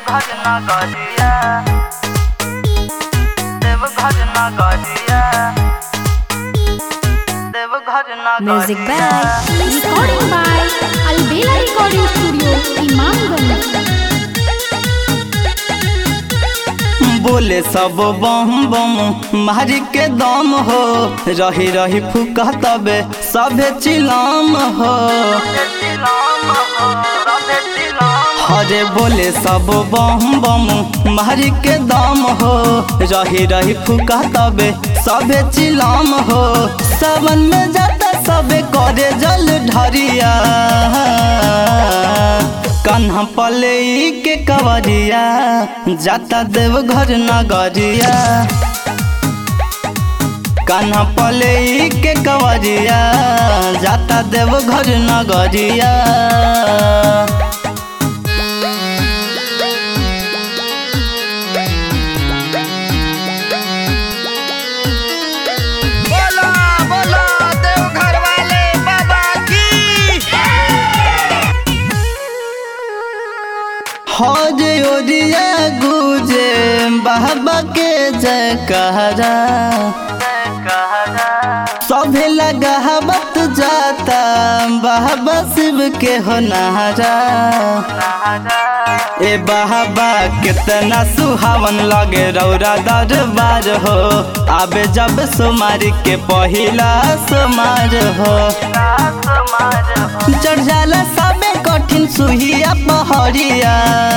देवघर नगरिया देवघर नगरिया देवघर Music नगरिया by Recording by Albela Recording Studio, Imamganj. बोले सब बम बम मारी के दम हो रही रही फूका तबे सभे चिलाम हो हरे बोले सब बम बम मारी के दम हो रही रही फूका तबे सभे चिलाम हो सावन में जाता सबे करे जल ढरिया कन्हा पले के कवरिया जाता देवघर नगरिया कन्हा पले के कवरिया जाता देवघर नगरिया बोला बोला देवघर वाले बाबा की हज ओरिया गुजे बाबा के जय कहरा सभे लगावत जाता बाबा शिव के हो नहारा ए बाबा कितना सुहावन लगे रौरा दरबार हो आबे जब सोमार के पहिला सोमार हो चढ़ जाला सबे कठिन सुहिया पहरिया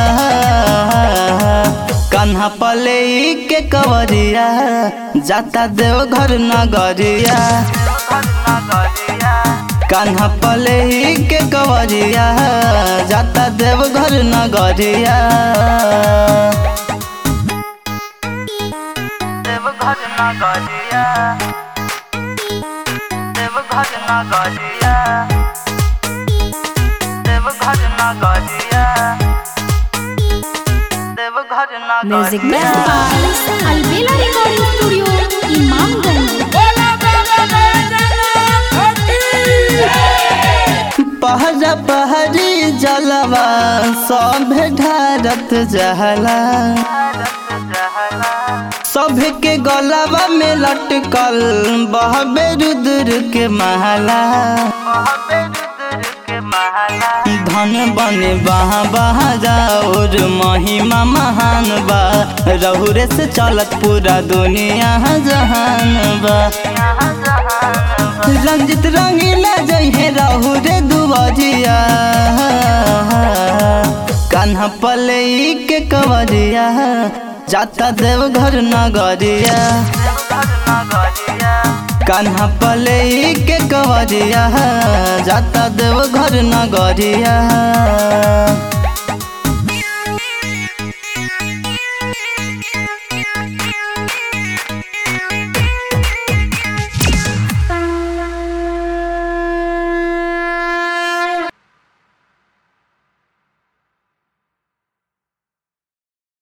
कन्हा पले के कवरिया जाता देवघर नगरिया कन्हा पले के कवरिया जाता देवघर नगरिया देवघर नगरिया देवघर नगरिया देवघर नगरिया देवघर Music नगरिया by Albela Recording Studio, Imamganj. बोला बाबा बैजनाथ की पहरा पहरी जलवा सब ढारत जहला सब के गलवा में लटकल बहबे रुद्र के महला धन बने बहा बहा जाओर महिमा महान बा रहुरे से चलत पूरा दुनिया जहान बा रंजित रंगीला जइहे रहु रे दुबजिया कान्हा पले के कवरिया जाता देवघर नगरिया कान्हा पले के कवरिया जाता देवघर नगरिया